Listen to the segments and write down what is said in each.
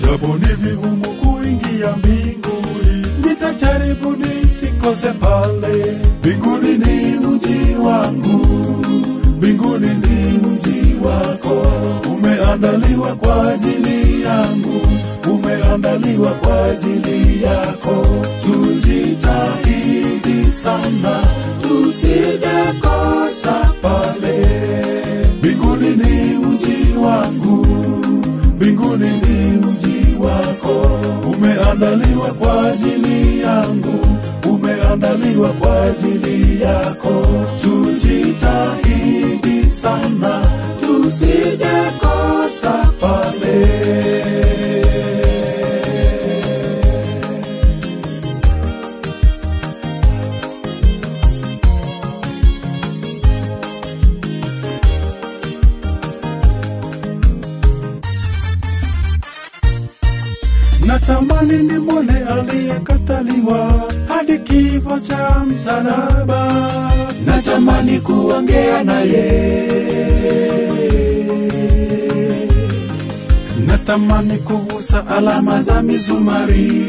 japo ni vigumu kuingia mbinguni, nitajaribu nisikose pale. Mbinguni ni mji wangu, mbinguni ni mji wako, umeandaliwa kwa ajili yangu, umeandaliwa kwa ajili yako. Tujitahidi sana tusije kosa pale. Mbinguni ni mji wangu, mbinguni ni mji wako, umeandaliwa kwa ajili yangu, umeandaliwa kwa ajili yako. Tujitahidi sana tusije kosa pale. Natamani nimwone aliyekataliwa hadi kifo cha msalaba. Natamani kuongea naye, natamani kugusa alama za misumari,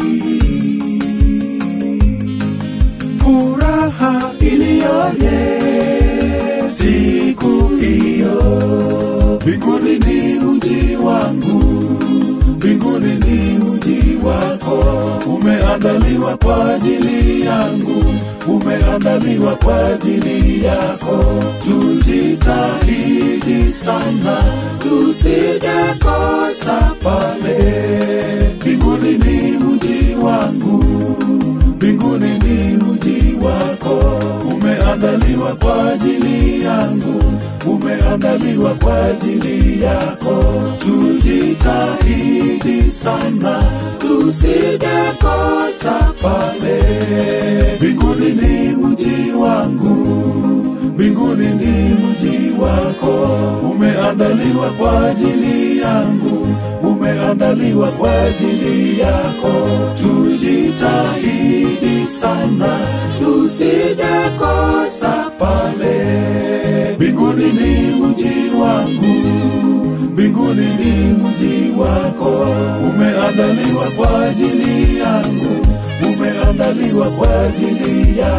furaha iliyoje siku hiyo. Mbinguni ni mji wangu, mbinguni ni mji wako, umeandaliwa kwa ajili yangu, umeandaliwa kwa ajili yako. Tujitahidi sana tusije kosa pale. Mbinguni ni mji wangu, mbinguni ni mji wako, umeandaliwa kwa ajili yangu, umeandaliwa kwa ajili yako. Tujitahidi sana tusije kosa pale. Mbinguni ni mji wangu, mbinguni ni mji wako, umeandaliwa kwa ajili yangu, umeandaliwa kwa ajili yako. Tujitahidi sana tusije kosa pale. Mbinguni ni mji wangu, mbinguni ni mji wako, umeandaliwa kwa ajili yangu, umeandaliwa kwa ajili yako.